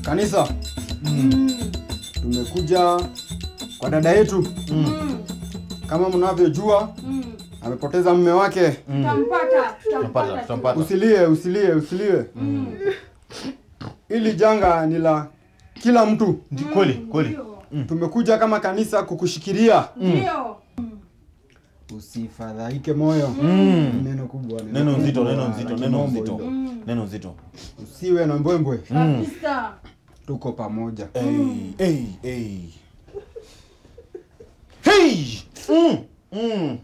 Kanisa, tumekuja kwa dada yetu. Kama mnavyojua, amepoteza mume wake. Tutampata, Tutampata, tutampata. tutampata. Usilie, usilie, usilie. Hili janga ni la kila mtu. Ndi kweli, kweli. Tumekuja kama kanisa kukushikilia. Ndio. Usifadhaike moyo. Mm. Neno kubwa, Neno nzito, kubwa neno la nzito, neno kimombo nzito. hilo. Neno nzito. Usiwe na mbwembwe. Kabisa. Tuko pamoja. Hey, hey, hey. Hey! Mm, mm,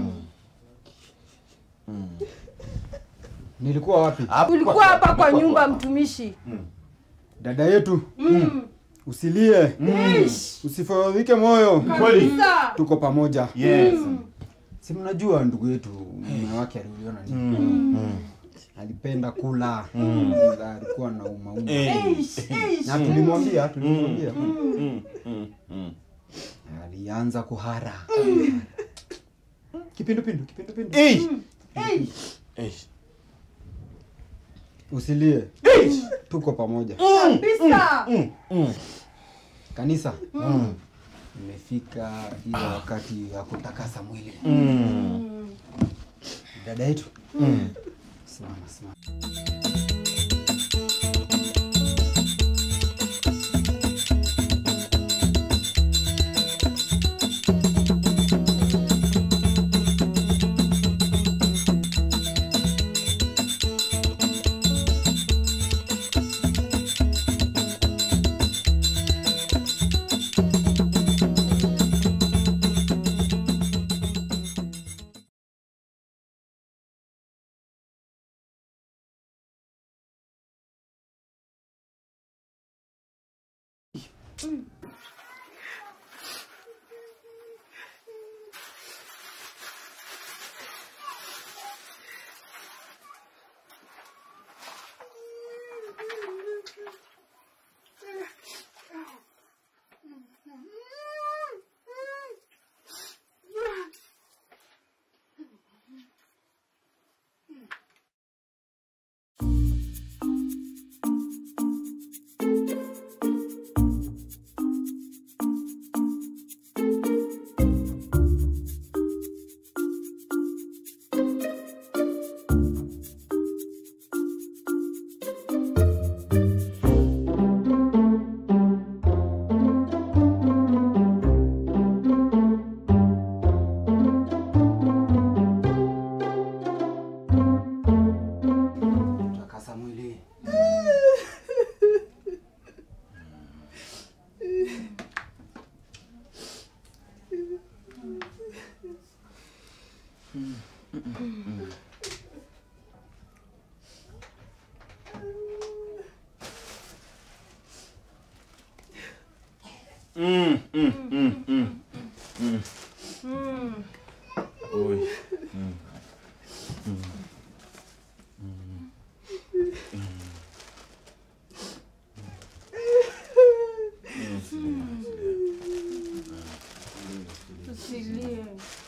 mm. Nilikuwa wapi? Hapa- Ulikuwa hapa kwa hapa- nyumba hapa. mtumishi. Dada yetu, Mm. usilie. Ish. Usifadhaike moyo. Kweli. Kabisa. Tuko pamoja. Yes. Si mnajua ndugu yetu mume wake aliuliona nini? Mm, mm. Alipenda kula. Na alikuwa na umauma. Hey. Ish, ish. Na tulimwambia, tulimwambia. Mm, mm, mm. Alianza kuhara. Kipindupindu, kipindupindu. Hey! Ish. Hey. Usilie. Tuko pamoja. Kabisa. Mm, mm. Kanisa. Imefika ile wakati ya kutakasa mwili. Mm. Dada yetu. Mm. Simama, simama. Takasa mwili. Mm, mm, mm, mm. Mm. Oi. Tusilie.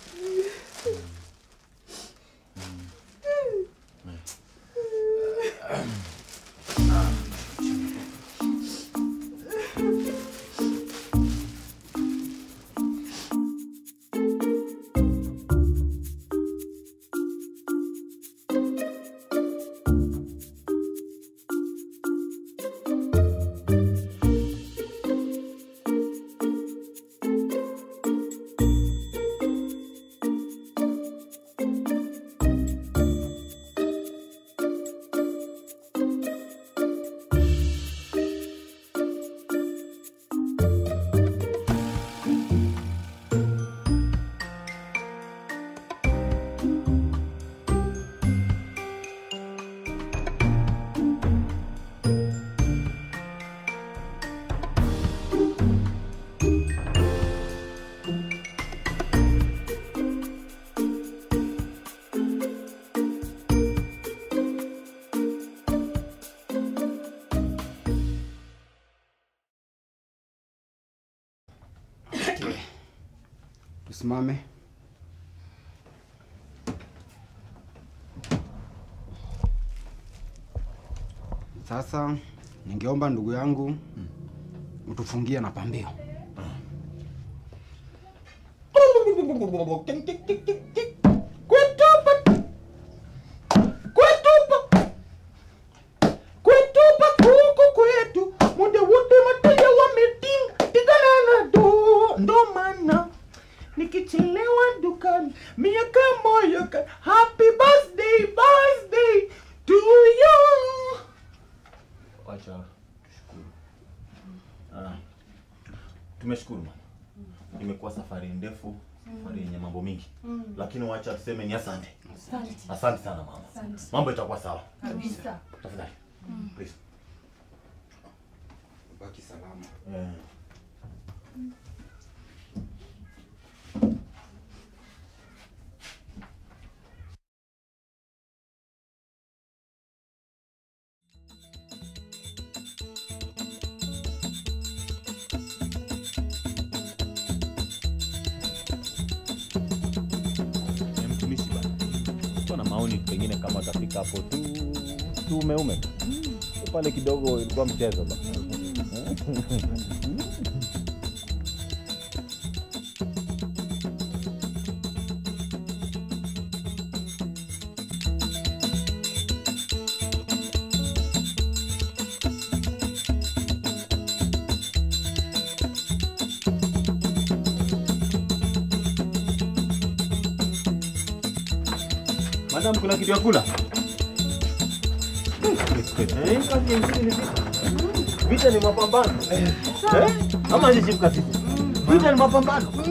Tusimame. Sasa ningeomba ndugu yangu utufungie na pambio. Kwetupa kuku kwetu muda wote mateja wametinga tiganana do ndo maana nikichelewa dukani miaka moyo ka happy birthday birthday to you Wacha tushukuru. Ah, tumeshukuru mama. Imekuwa safari ndefu, safari yenye mambo mingi, lakini wacha tuseme ni asante. Asante. Asante sana mama. Asante. Mambo itakuwa sawa. Kabisa. Tafadhali. Please. Baki salama. Eh. Eh, mtumishi bana. Kwa na maoni pengine kama utafika hapo tu tu umeume pale kidogo ilikuwa mchezo bana. Madam, kuna kitu ya kula? Eh, kazi nyingine ni vita. Vita ni mapambano. Eh? Ama hizi chief kasi. Vita ni mapambano. Oh,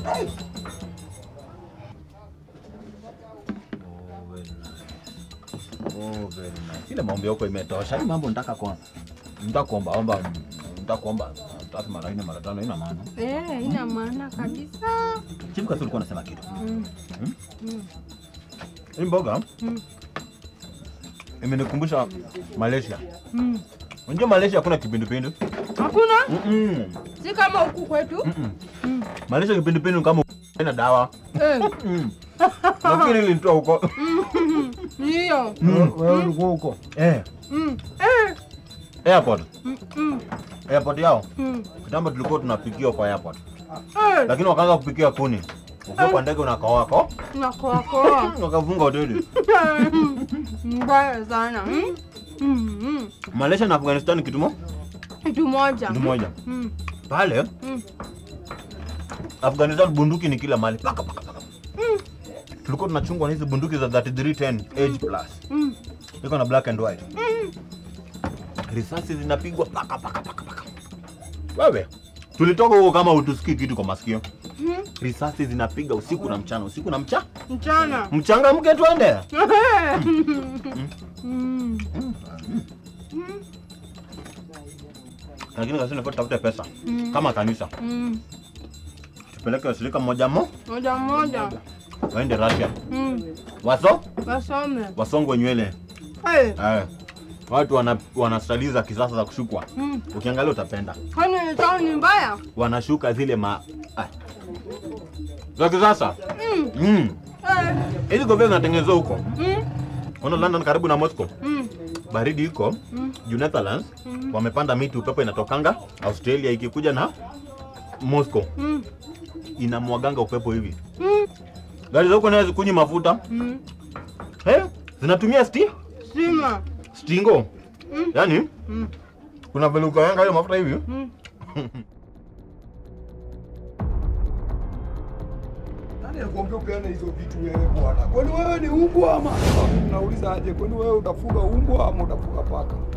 very nice. Oh, very nice. Ile maombi yako imetosha. Hii mambo nitaka kuomba. Nitaka kuomba, omba, nitaka kuomba tatu mara nne mara tano ina maana. Eh, ina maana kabisa. Chief kasi ulikuwa unasema kitu. Mm. Hmm? Mm. Hii mboga Mm. imenikumbusha Malaysia. Mm. Unajua Malaysia hakuna kipindupindu? Hakuna? Mm-mm. Si kama huku kwetu. Mm-mm. Mm. Malaysia kipindupindu ni kama ina dawa. Eh. Mm. Nafikiri ilinitoa huko. Ndio. Wewe ulikuwa huko? Eh, Mm. Eh. airport. Mm. Mm. Airport yao. Mm. Kitambo tulikuwa tunapikiwa kwa airport. Eh. Lakini wakaanza kupikia kuni. Ukiwa kwa ndege unakawako, Nakoakoa. wakafunga hoteli. Mbaya sana. Mm. Mm. Mm. Malaysia na Afghanistan ni kitu mo- Kitu moja. kitu moja. Mm. Pale Mm. Afghanistan bunduki ni kila mahali. Paka paka paka. Mm. Tulikuwa tunachungwa na hizi bunduki za 3310 age plus. Mm. Iko na black and white. Mm. risasi zinapigwa paka paka paka paka. Wewe tulitoka huko kama utusikii kitu kwa masikio. Mm. Risasi zinapiga usiku na mchana, usiku na mcha Mchana. mchanga, mke twende. Mm. Lakini kasi nafaa tutafute pesa Mm. kama kanisa, Mm. tupeleke washirika mmoja mo Moja moja. waende Russia, Mm. waso Wasome. wasongwe nywele Eh. eh. Watu wana, wana stali za kisasa za kushukwa, Mm. ukiangalia utapenda. Kwani tao ni mbaya? Wanashuka zile ma ah. za kisasa Mm. mm. Eh. Hizi kofia zinatengenezwa huko, Mm. ona London, karibu na Moscow. Mm. baridi iko Mm. juu Netherlands Mm. wamepanda miti, upepo inatokanga Australia ikikuja na Moscow Mm. inamwaganga upepo hivi. Mm. Gari za huko nayo zikunywi mafuta Mm. eh, zinatumia sti Stima. stingo Mm. yani Mm. kuna vile ukawanga hiyo mafuta hivi Mm. Nani alikwambia upeane hizo vitu wewe bwana? Kwani wewe ni umbwa ama? Nauliza aje, kwani wewe utafuga umbwa ama utafuga paka?